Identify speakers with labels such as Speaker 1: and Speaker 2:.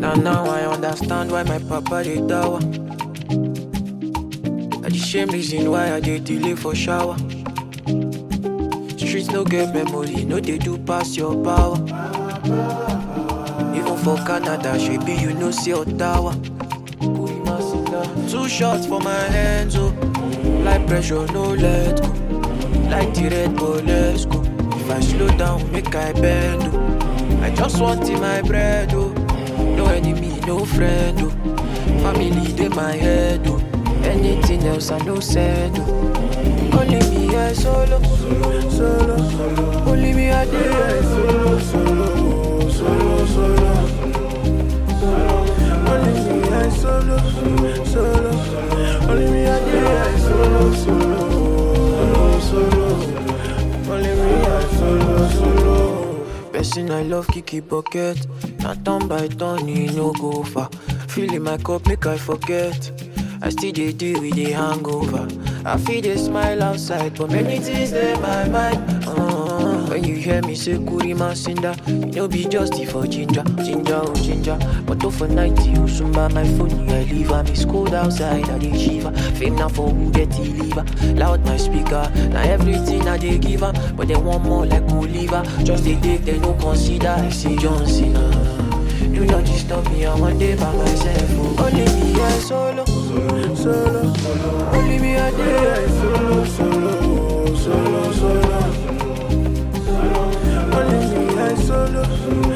Speaker 1: Now now I understand why my papa dey tower. Na the same reason why I dey delay for shower. Streets no get memory, no dey do pass your power. Even for Canada, shebi you know say Ottawa. Two shots for my hands, oh. Like pressure, no let go. Like the red bull, let's go. If I slow down, make I bend, oh. I just want in my bread, oh. No enemy, no friend, oh. Family, they my head, oh. Anything else, I no send, oh. Only me, I solo, solo, solo, solo. Only me, I did, I solo, solo, solo, solo. Only me, I solo, solo. Only me, I did, I solo, solo, solo. Only me, I solo, solo. Person I love, Kiki Bucket. Now turn by turn, he no go far. Feeling my cup, make I forget. I still dey deal with the hangover. I feel they smile outside, but many things in my mind. Uh, when you hear me say Kurima Sinda, you know be just it for ginger, ginger, oh ginger. But for 90, you soon by my phone, I leave her. Miss cold outside, I dey shiver. Fame now for who get the liver. Loud my speaker, now everything I dey give her. But they want more like Oliver. Just they take, they no consider. I see John Cena. Do not disturb me, I one day by myself. Oh. Only me, I solo, solo, solo, solo. Only me, I day, I solo, solo, solo, solo. Only me, I solo,